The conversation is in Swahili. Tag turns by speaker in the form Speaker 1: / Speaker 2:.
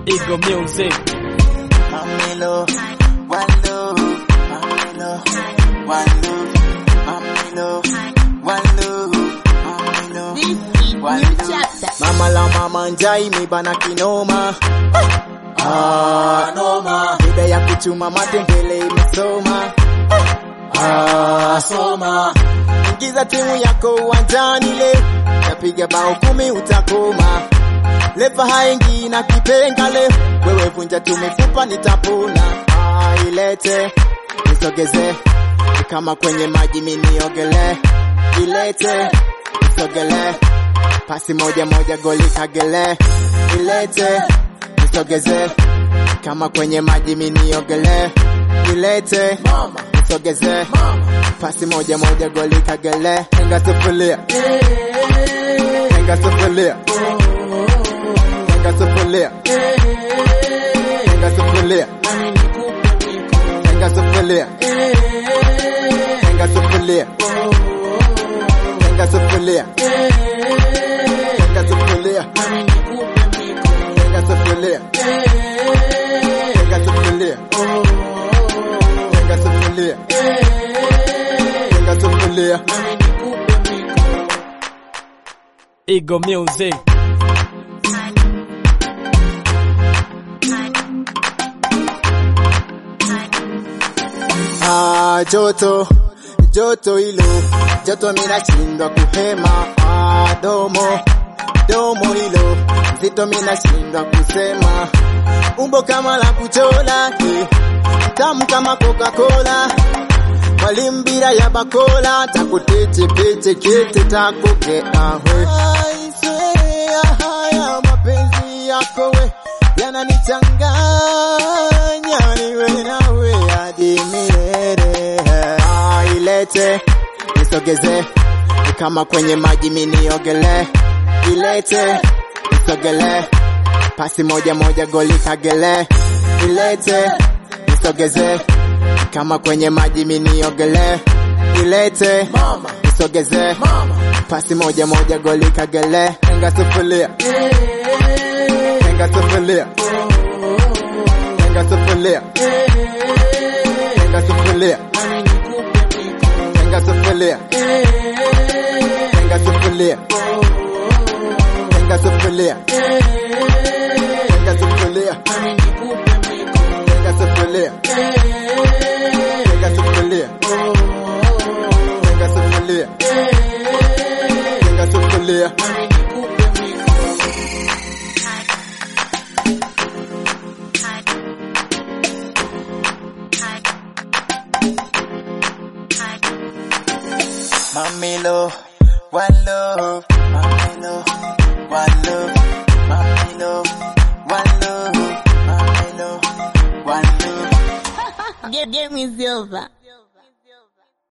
Speaker 1: Eagle Music.
Speaker 2: Mamilo, one love, Mamilo, one love, Mamilo, one love, Mamilo,
Speaker 3: This is
Speaker 2: one
Speaker 3: new
Speaker 2: love.
Speaker 3: chapter.
Speaker 2: Mama la mama njai imebana kinoma ah, noma Bida ya kuchuma matembele imesoma ah, soma Ingiza timu yako uwanjani le Napiga bao kumi utakoma Lepa haingi na kipenga le Wewe vunja tu mifupa nitapona ah, Ilete nisogeze Ni kama kwenye maji mimi niogele Ilete nisogele pasi moja moja goli kagele ilete nisogeze kama kwenye maji mimi niogele ilete nisogeze pasi moja moja goli kagele tenga sufuria tenga sufuria tenga sufuria tenga sufuria tenga sufuria tenga sufuria tenga sufuria tenga sufuria tenga sufuria tenga sufuria tenga sufuria tenga sufuria
Speaker 1: Eagle Music.
Speaker 2: Ah, joto joto hilo joto mina shindwa kuhema ah, domo domo hilo zito mina shindwa kusema umbo kama la kuchola eh, tamu kama Coca-Cola mwalimu bila ya bakola takutete pete kete takoge ahwe Aisee, haya mapenzi yako we yananichanganya niwe nawe hadi milele ah, ilete nisogeze ni kama kwenye maji mimi niogele ilete nisogele pasi moja moja goli kagele ilete nisogeze kama kwenye maji mimi niogele ilete nisogeze pasi moja moja goli kagele tenga sufuria tenga sufuria tenga sufuria tenga sufuria tenga sufuria tenga sufuria tenga sufuria tenga sufuria tenga sufuria tenga sufuria tenga sufuria tenga sufuria Mamilo, one love, Mamilo, one love, Mamilo, one love, Mamilo, one love.
Speaker 3: Game, game is over.